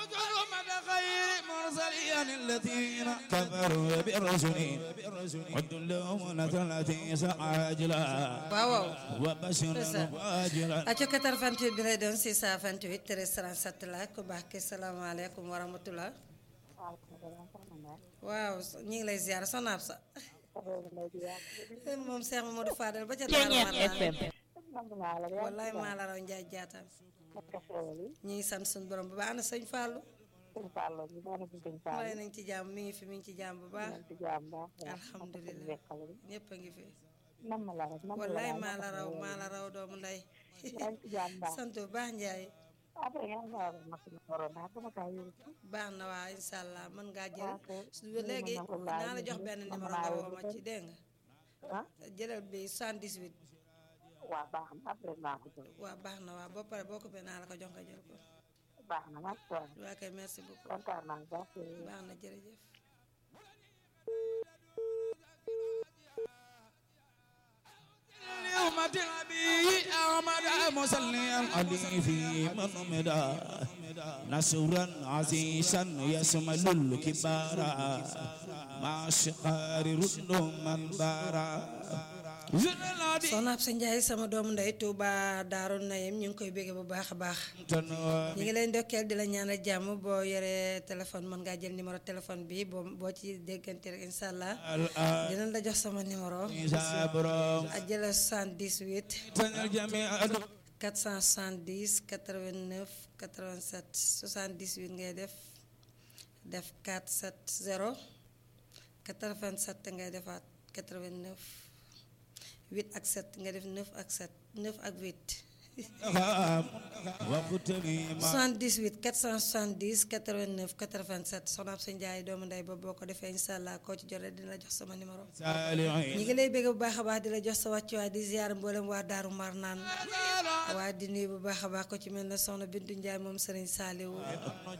الذين كفروا بالرسل عد لهم التي سعاجلا waaw waaw وبشر واجلا acca 88 bi lay doon 628 1337 la ku baax ki salaamaaleykum wa rahmatullah waaw ñi ngi lay ziar sonaab sa moom Cheikh Mamadou Fadel ba ca Ceeñeet FM wallaay maa la raw njaay jaatam ñi ngi sant suñu borom bu baax ana sëñ Fallou waaye nañ ci jàmm mi ngi fi mi ngi ci jàmm bu baax alhamdulilah ñëpp a ngi fi wallaay maa la raw maa la raw doomu nday sant bu baax njaay baax na waa incha allah mën ngaa jël su léegi naa la jox benn numéro nga woo ma ci dégg nga jëlal bi 78 waaw baax na après naa ko jël waaw baax na waa boo pare boo ko bee naa la ko jox nga jël ko baax na merci waay waa kay merci beaucoup kontaan naa baax baax na jërëjëf يوم تلبي أحمد مسليا علي في من مدى نصرا عزيزا يسمل الكبارا مع الشقار رد من بارا soxna ab sa njaay sama doomu ndey Touba Daaru Nayim ñu ngi koy bégge bu baax a baax ñu ngi lay ndokkeel di la ñaanal jàmm boo yoree téléphone mën ngaa jël numéro téléphone bi boo boo ci déggante rek incha allah dinañ la jox sama numéro a jëla 78 470 89 87 78 ngay def def 470 87 ngay defaat 89 8 ak 7 nga def 9 ak 7 9 ak 8 78 470 89 87 soxna Absa Ndiaye doomu ndey ba boo ko defee incha allah koo ci jotee dina la jox sama numéro. ñi ngi lay bëgg bu baax a baax di la jox sa wàccuwaay di ziar mboolem waa Daaru Marnaan waaye di nuyu bu baax a baax ko ci mel ne soxna Bintu Ndiaye moom Serigne Saliou